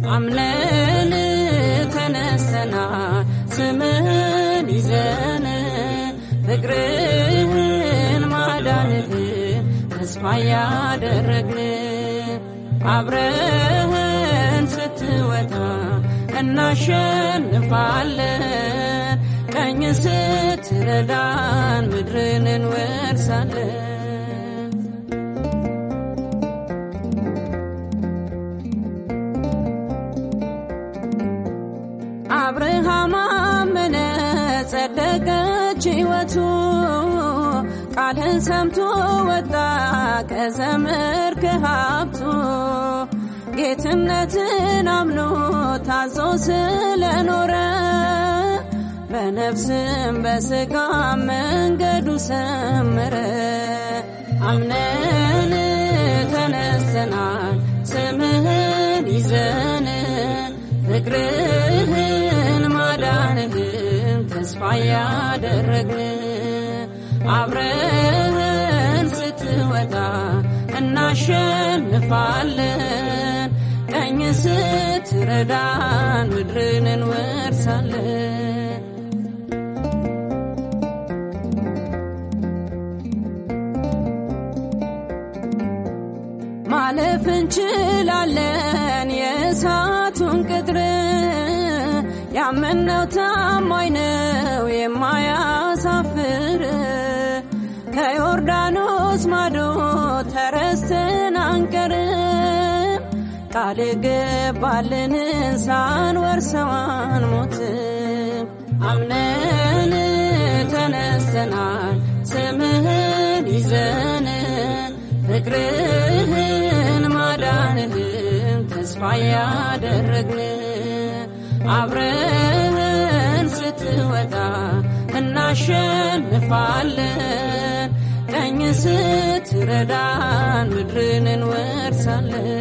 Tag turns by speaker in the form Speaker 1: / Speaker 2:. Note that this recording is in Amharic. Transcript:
Speaker 1: አምነን ተነስተና ስምህን ይዘን ፍቅርህን ማዳንህን ተስፋ ያደረግን አብረህን ስትወጣ እናሸንፋለን ቀኝ ስትረዳን ምድርን እንወርሳለን አብርሃም አመነ ጸደቀች ሕይወቱ ቃልን ሰምቶ ወጣ ከዘመድ ከሀብቱ ጌትነትን አምኖ ታዞ ስለኖረ በነፍስም በስጋ መንገዱ ሰመረ አምነን ተነስተናል ስምህን ይዘን ፍቅርህን ማዳንህን ተስፋ ያደረግን አብረህን ስትወጣ እናሸንፋለን ቀኝ ስትረዳን ምድርን እንወርሳለን ማለፍ እንችላለን የእሳቱን ቅጥር ያመነው ታማኝ ነው የማያሳፍር ከዮርዳኖስ ማዶ ተረስተን አንቀርም ቃል ገባልንን ሳንወርሰዋን ሞትም አምነን ተነስተናል ስምህን ይዘን ፍቅርህን ማዳንህን ተስፋ ያደረግን አብረህን ስትወጣ እናሸንፋለን ቀኝ ስትረዳን ምድርን እንወርሳለን